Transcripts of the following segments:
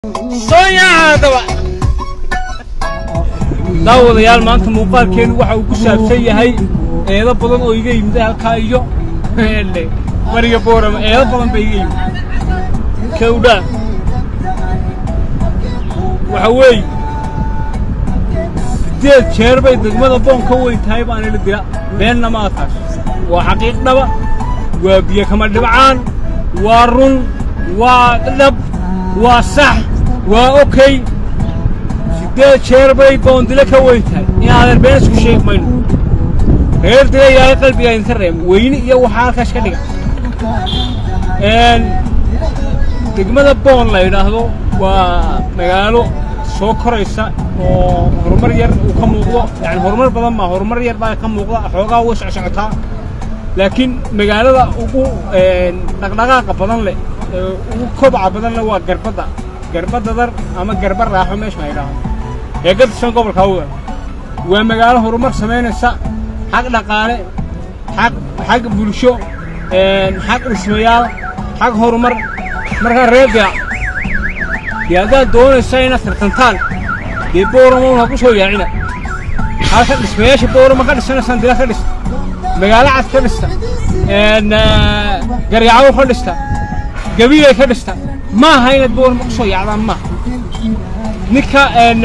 sooyaadaba daawadayaal maanta muuqaalkeenu waxa uu ku saabsan yahay eedo badan oo iga yimid halkaa iyo bariga boorama eedo badan ba iga yimid kawdhaa waxa weeye sideed jeer bay degmada boon ka weyn tahay baan ila dila beenna ma ataas waa xaqiiq dhaba waa biyo kama dhibcaan waa run waa dhab waa sax waa okey sideed jeer bay boondile ka weyn tahay inaadan been isku sheegi mayno reer dila ilaahay qalbigaa idinka reem weyne iyo waxaa halkaas ka dhiga degmada boon la yidhaahdo waa magaalo soo koraysa oo horumar yar uu ka muuqdo yani horumar badan maa horumar yar baa ka muuqda xoogaa way socsocotaa laakiin magaalada ugu dhaqdhaqaaqa badan leh ugu kobaca badan leh waa garbadda garba dadar ama garba raaxo meesha la yidhaahdo ee ka tirsan gobolka awdal waa magaalo horumar samaynaysa xag dhaqaale xag xag bulsho xag dhismayaal xag horumar markaa reer dila dee haddaad doonaysa inaad tartantaan dee boorama ha ku soo yaacina halka dhismayaasha boorama ka dhisanaysaan dila ka dhista magaalo cad ka dhista garyacawo ka dhista gabilay ka dhista ma aha inaad boorama ku soo yaacdaan maaha ninka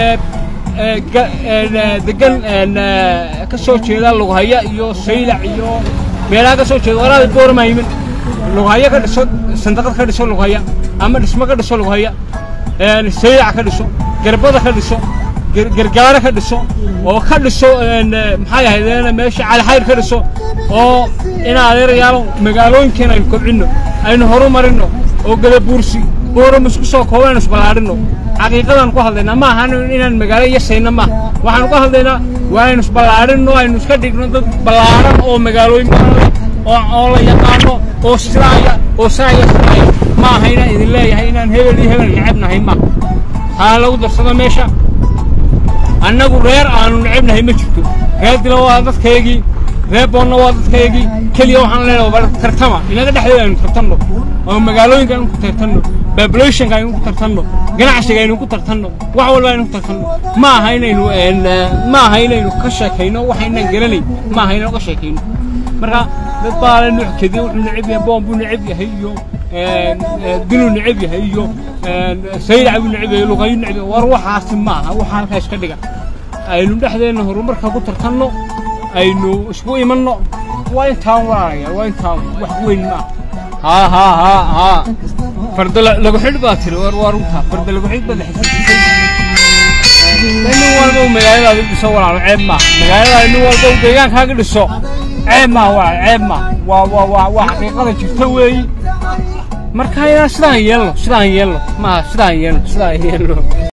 degan ka soo jeeda lughaya iyo saylac iyo meelaha ka soo jeeda walaal boorama yimin lughaya ka dhiso sandaqad ka dhiso lughaya ama dhismo ka dhiso lughaya saylac ka dhiso garbada ka dhiso gargaaro ka dhiso oo ka dhiso maxay ahayd meesha calixayr ka dhiso oo in adeerayaalo magaalooyinkeena aynu kobcinno aynu horumarinno oo gadabuursi boorama isku soo kooban isballaadhinno xaqiiqadaan ku hadlaynaa ma ahan inaan magaalo yasayna maaha waxaanu ka hadlaynaa waa aynu isballaadhinno aynu iska dhigno dad ballaaran oo magaalooyin badan oo la yaqaano oo sidaaya oo saaya sidaaya ma aha inaan idin leeyahay inaan hebel iyo hebel necebnahay maaha waxaa lagu darsado meesha annagu reer aanu necebnahay ma jirto reer dila waa dadkaygii reer boonna waa dadkaygii keliya waxaan leenahay tartama inaga dhexdeeda aynu tartanno oo magaalooyinka aynu ku tartanno populationka aynu ku tartanno ganacsiga aynu ku tartanno wax walba aynu ku tartanno ma aha inaynu ma aha inaynu ka sheekayno waxaynan garanayn ma aha inaynu ka sheekayno marka dad baa la nuuc kediya wuxuu neceb yahay boon buu neceb yahay iyo diluu neceb yahay iyo saylac buu neceb yahay luqayu neceb yahay war waxaasi ma aha waxa halkaas ka dhiga aynu dhexdeenna horumarka ku tartanno aynu isku imanno waa intaan walaalayaal waa intaan wax weyn ma aha haa haa haa haa farda lagu xidh baa tiri war waa runtaa farda lagu xidh baad xasuusisay nin walba uu magaaladaada dhiso walaalo ceeb maaha magaaladaada nin walba uu deegaankaaga dhiso ceeb maaha walaal ceeb maaha waa waa waa waa xaqiiqada jirta weeyi marka inaan sidaan yeelno sidaan yeelno maaha sidaan yeelno sidaan yeelno